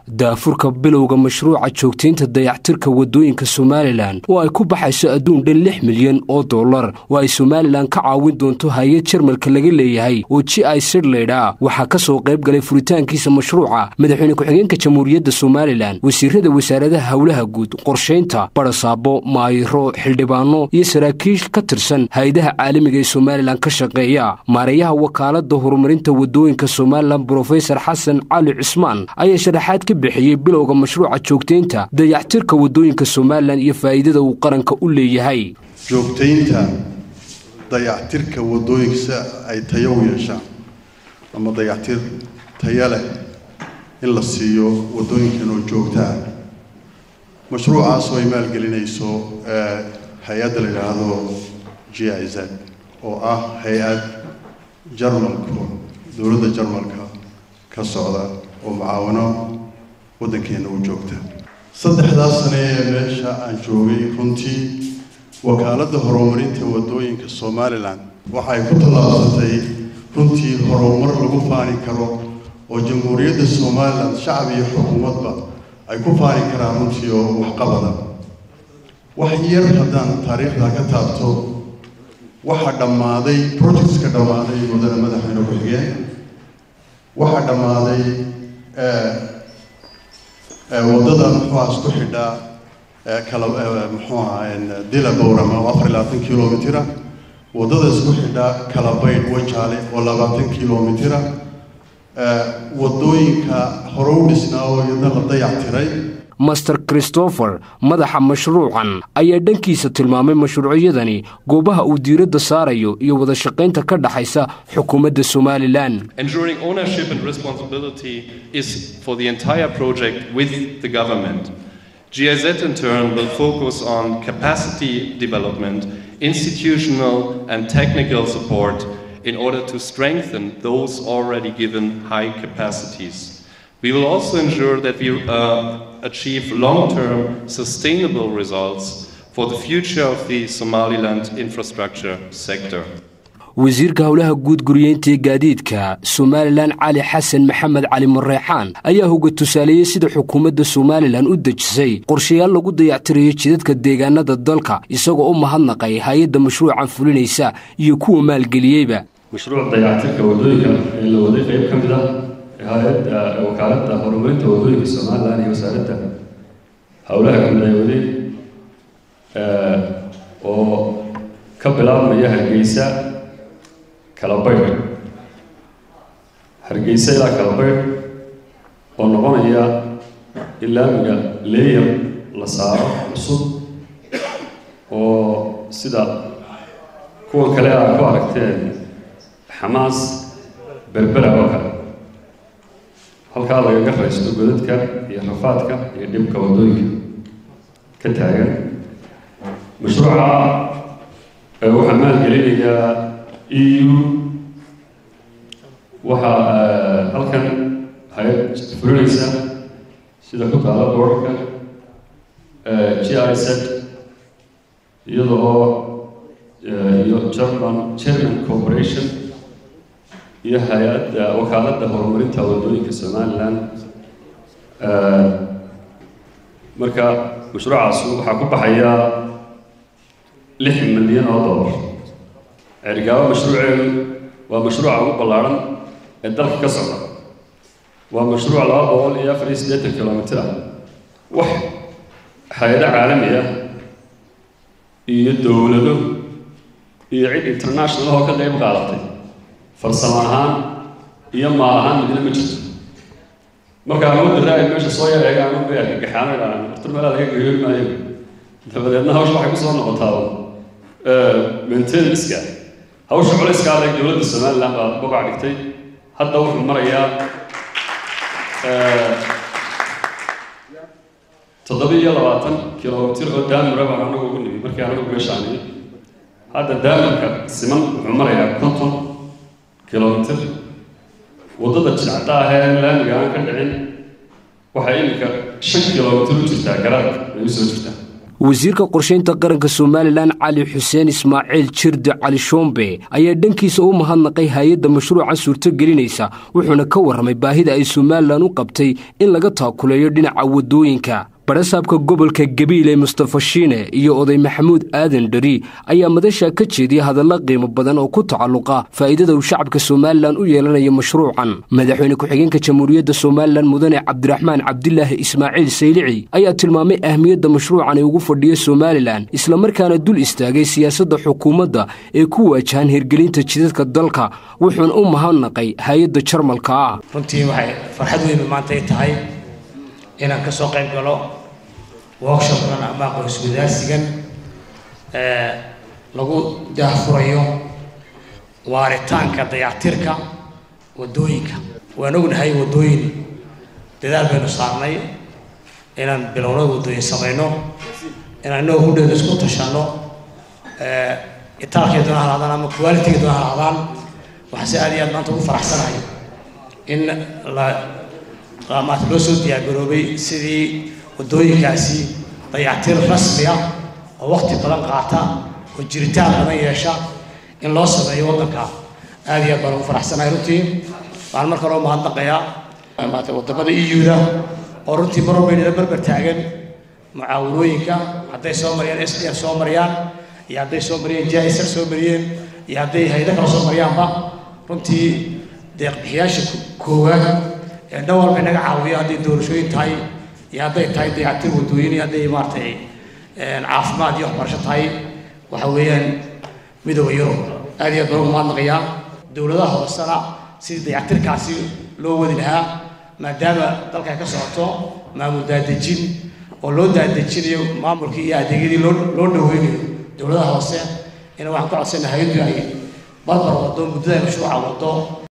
daafurka bilowga mashruuca joogtaynta dayactirka waddooyinka somalilan oo ay ku baxayso adduun dhan lix milyan oo dollar oo ay somalilan ka caawin doonto hay-ad jarmalka laga leeyahay oo ji i sirleydha waxaa ka soo qayb galay furitaankiisa mashruuca madaxweyne ku-xigeenka jamhuuriyadda somalilan wasiirada wasaaradaha howlaha guud qorshaynta barasaabo maayiro xildhibaano iyo saraakiil ka tirsan hay-adaha caalamiga ee somalilan ka shaqeeya maareeyaha wakaalada horumarinta waddooyinka somalilan brofesor xasan cali cismaan ayaa sharaxaad ka bixiyey bilowga mashruuca joogtaynta dayactirka waddooyinka somalilan iyo faa'iidada uu qaranka u leeyahay joogtaynta dayactirka waddooyinka si ay tayo u yeeshaan ama dayactir tayo leh in la siiyo waddooyinkan oo joogtaa mashruucaas oo ay maalgelinayso hay-adda la yidhaahdo g i z oo ah hay-ad jarmalku dowladda jarmalka ka socda oo mucaawano waddankeena u joogta saddexdaas sane ee meesha aan joogay runtii wakaaladda horumarinta waddooyinka somalilan waxay ku tallaabsatay runtii horumar lagu faani karo oo jamhuuriyadda somalilan shacab iyo xukuumadba ay ku faani karaan runtii oo waxqabada wax yar haddaan taariikhda ka taabto waxaa dhammaaday projectska dhammaaday mudane madaxweyne ku-xigeen waxaa dhammaaday waddada muxuuha isku xidhaa kala muxuu ahaa dila bowrama oo afar iyo labaatan kilomitira waddada isku xidhaa kalabaydh wajaale oo labaatan kilomitira waddooyinka hore u dhisnaa oo iyadna la dayactiray master christopher madaxa mashruucan ayaa dhankiisa tilmaamay mashruucyadani goobaha uu diiradda saarayo iyo wada shaqaynta ka dhaxaysa xukuumadda somalilan Ensuring ownership and responsibility is for the entire project with the government. GIZ in turn will focus on capacity development, institutional and technical support in order to strengthen those already given high capacities. We will also ensure that we uh, achieve long-term sustainable results for the future of the Somaliland infrastructure sector. wasiirka howlaha guud guriyeynta ee gaadiidka somalilan cali xasan maxamed cali mareexaan ayaa hoga tusaaleeyey sida xukuumadda somalilan u dejisay qorshayaal lagu dayactirayo jidadka deegaanada dalka isagoo u mahadnaqay hay-adda mashruucan fulinaysa iyo kuwa maalgeliyeyba mashruuc dayactirka waddooyinka ee la waday qayb ka mid ah hay-adda wakaaladda horumarinta waddooyinka somalilan iyo wasaaradda howlaha guud ay wadeen oo ka bilaabmaya hargeysa kalabaydh hargeysa ilaa kalabaydh oo noqonaya in laamiga leeyar la saaro cusub oo sida kuwan kale aad ku aragteen xamaas berbera oo kale halkaa lagaga raysto godadka iyo rafaadka iyo dhibka waddooyinka ka taagan mashruuca waxaa maalgelinayaa e u waxaa halkan hay-ad fulinaysa sida ku taala boorka g i z iyada oo iyo german german corporation iyo hay-adda wakaaladda horumarinta waddooyinka somalilan marka mashruucaas waxaa ku baxaya lix milyan oo dollar cergaabo mashruuceedu waa mashruuca ugu ballaarhan ee dalka ka socda waa mashruuc laba boqol iyo afar iyo siddeetan kilomitir ah wax hay-ado caalami ah iyo dowlado iyo cid international oo ka qayb qaadatay farsamo ahaan iyo maal ahaan midna ma jirto markaa awoodda raa'id meesha soo yar eegaan u bay argagaxaano idhaaheen horta meelaa laga geyoori maayo dabadeedna hawsha waxay kusoo noqotaa maintenanska hawsha culayskaa leeg dowladda somaliland baa bogac dhigtay hadda wuxuu marayaa toddoba iyo labaatan kilomitir oo daamura baan anagu ugu nimi markii anagu meeshaani hadda daamirka siman wuxuu marayaa konton kilomitir waddada jidcadda ah ee laamiga aan ka dhicin waxay iminka shan kilomitir u jirtaa garaadka ay usoo jirtaa wasiirka qorshaynta qaranka somalilan cali xuseen ismaaciil jirde cali shoombe ayaa dhankiisa u mahadnaqay hay-adda mashruuca suurtogelinaysa wuxuuna ka warramay baahida ay somalilan u qabtay in laga taakuleeyo dhinaca waddooyinka barasaabka gobolka gabiile mustafa shiine iyo oday maxamuud aadan dhari ayaa madasha ka jeediya hadalla qiimo badan oo ku tacalluqa faa'iidada uu shacabka somalilan u yeelanayo mashruucan madaxweyne ku-xigeenka jamhuuriyadda somalilan mudane cabdiraxmaan cabdilaahi ismaaciil saylici ayaa tilmaamay ahmiyadda mashruucan ee ugu fadhiyo somalilan islamarkaana dul istaagay siyaasadda xukuumadda ee ku waajahan hirgelinta jidadka dalka wuxuuna u mahadnaqay hay-adda jarmalka ah runtii waxay farxad weyn maanta ay tahay inaan ka soo qayb galo workshopkan ama aqoonsi wadaarsigan lagu daahfurayo waaritaanka dayactirka waddooyinka waan ognahay waddooyin dadaal baynu saarnay inaan bilowno waddooyin samayno inaan inagoo hudheeda isku tashanno itaalkay doona halaadaan ama qualitiga doona halaadaan waxaan si aad iyo aad maanta ugu faraxsanahay in la maata loo soo diyaargaroobay sidii waddooyinkaasi dayactir rasmi ah oo waqti badan qaata oo jiritaan badan yeesha in loo sameeyo waddanka aad iyo aad baan ugu faraxsanahay runtii waxaan marka hore u mahadnaqayaa maata waddamada eu-da oo runtii mar walba inala barbar taagan mucaawanooyinka hadday soo mariyaan s d f soo mariyaan iyo hadday soo mariyeen jisr soo mariyeen iyo hadday haydo kale soo mariyaanba runtii deeqbixiyaasha koowaad dhan walba inaga caawiyo hadday doorashooyin tahay iyo hadday tahay dayactir waddooyin iyo hadday maaragtay caafimaad iyo waxbarasho tahay waxa weeyaan midooda yurub aad iyo aad baan ugu mahadnaqayaa dowladaha hoosena sidii dayactirkaasi loo wadi lahaa maadaama dalka ay ka socoto maamul daadejin oo loo daadejinayo maamulkii iyo adeegyadii loo loo dhaweynayo dowladaha hoose ina waxaan ka codsana hay-addu ay barbar waddo muddada mashruuca waddo